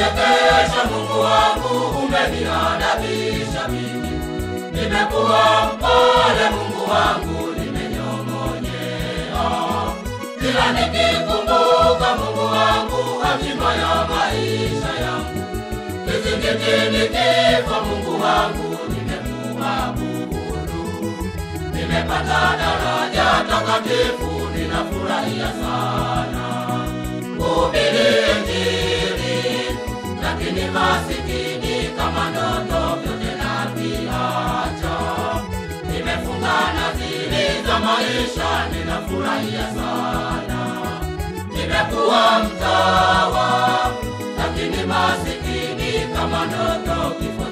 umeninyenyekesha Mungu wangu, umeniadabisha mimi. Nimekuwa mpole Mungu wangu, nimenyong'onyea. Kila nikikumbuka Mungu wangu, hatima ya maisha yangu. Kizingitini kifo Mungu wangu, nimekuabudu. Nimepata daraja takatifu, ninafurahia sana kuhubiri Injili, lakini masikini kama ndoto vyote naviacha. Nimefunga nadhiri za maisha, ninafurahia sana. Nimekuwa mtawa, lakini masikini kama ndoto kifo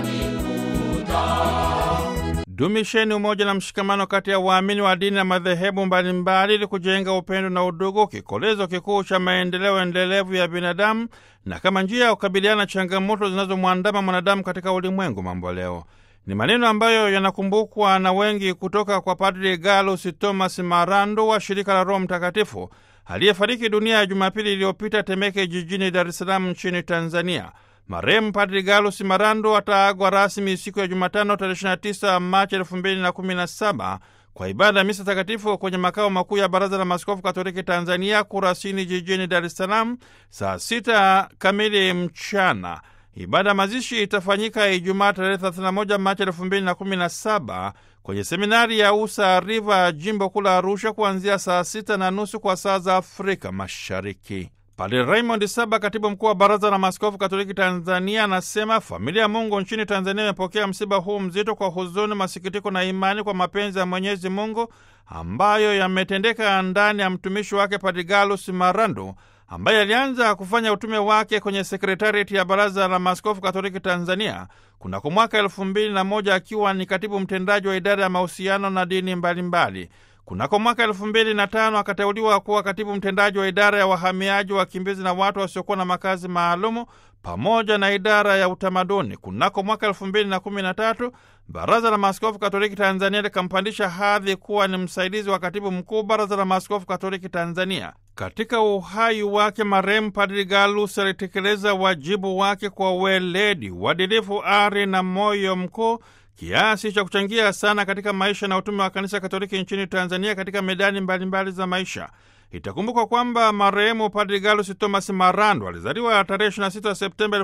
chanikuta. Dumisheni umoja na mshikamano kati ya waamini wa dini na madhehebu mbalimbali ili kujenga upendo na udugu, kikolezo kikuu cha maendeleo endelevu ya binadamu na kama njia ya kukabiliana na changamoto zinazomwandama mwanadamu katika ulimwengu mambo leo. Ni maneno ambayo yanakumbukwa na wengi kutoka kwa Padri Galus Thomas Marando wa shirika la Roho Mtakatifu aliyefariki dunia ya Jumapili iliyopita Temeke, jijini Dar es Salaam nchini Tanzania. Marehemu Padri Galus Marando ataagwa rasmi siku ya Jumatano tarehe 29 Machi 2017 kwa ibada ya misa takatifu kwenye makao makuu ya Baraza la Maaskofu Katoliki Tanzania, Kurasini, jijini Dar es Salaam saa sita kamili mchana. Ibada ya mazishi itafanyika Ijumaa tarehe 31 Machi 2017 kwenye seminari ya Usa Riva, jimbo kuu la Arusha, kuanzia saa sita na nusu kwa saa za Afrika Mashariki. Padre Raymond Saba, katibu mkuu wa Baraza la Maaskofu Katoliki Tanzania, anasema familia ya Mungu nchini Tanzania imepokea msiba huu mzito kwa huzuni, masikitiko na imani kwa mapenzi ya Mwenyezi Mungu ambayo yametendeka ndani ya mtumishi wake Padre Galus Marando ambaye alianza kufanya utume wake kwenye sekretarieti ya Baraza la Maaskofu Katoliki Tanzania kunako mwaka elfu mbili na moja akiwa ni katibu mtendaji wa idara ya mahusiano na dini mbalimbali mbali. Kunako mwaka elfu mbili na tano akateuliwa kuwa katibu mtendaji wa idara ya wahamiaji, wakimbizi na watu wasiokuwa na makazi maalumu pamoja na idara ya utamaduni. Kunako mwaka elfu mbili na kumi na tatu Baraza la Maaskofu Katoliki Tanzania likampandisha hadhi kuwa ni msaidizi wa katibu mkuu Baraza la Maaskofu Katoliki Tanzania. Katika uhai wake, marehemu Padri Galus alitekeleza wajibu wake kwa weledi, uadilifu, ari na moyo mkuu kiasi cha kuchangia sana katika maisha na utume wa kanisa Katoliki nchini Tanzania katika medani mbalimbali mbali za maisha. Itakumbukwa kwamba marehemu Padri Galus Thomas Marando alizaliwa tarehe 26 Septemba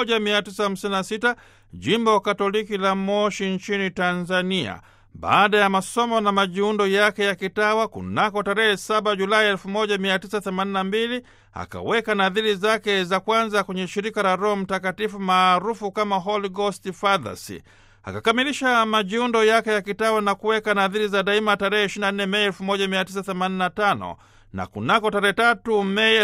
1956 jimbo Katoliki la Moshi nchini Tanzania. Baada ya masomo na majiundo yake ya kitawa kunako tarehe 7 Julai 1982 akaweka nadhiri zake za kwanza kwenye shirika la Roho Mtakatifu maarufu kama Holy Ghost Fathers. Akakamilisha majiundo yake ya kitawa na kuweka nadhiri za daima tarehe 24 Mei 1985 na kunako tarehe tatu Mei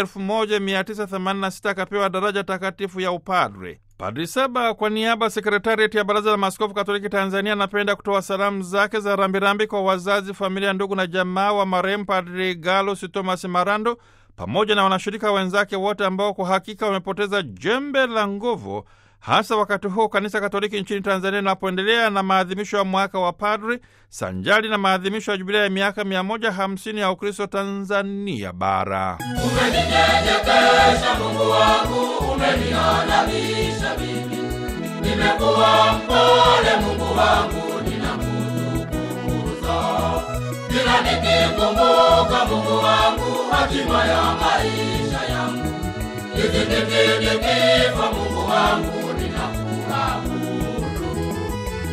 1986 akapewa daraja takatifu ya upadre. Padri Saba kwa niaba ya sekretarieti ya Baraza la Maaskofu Katoliki Tanzania anapenda kutoa salamu zake za rambirambi kwa wazazi, familia, ndugu na jamaa wa marehemu Padri Galus Thomas Marando pamoja na wanashirika wenzake wote ambao kwa hakika wamepoteza jembe la nguvu hasa wakati huu kanisa Katoliki nchini Tanzania linapoendelea na maadhimisho ya mwaka wa padri sanjali na maadhimisho ya jubilia ya miaka 150 ya Ukristo Tanzania Bara. Umeninyenyekesha Mungu wangu, umeniadabisha mimi. Nimekuwa mpole Mungu wangu, ninakutukuza. Kila nikikumbuka Mungu wangu, hatima ya maisha yangu. Kizingitini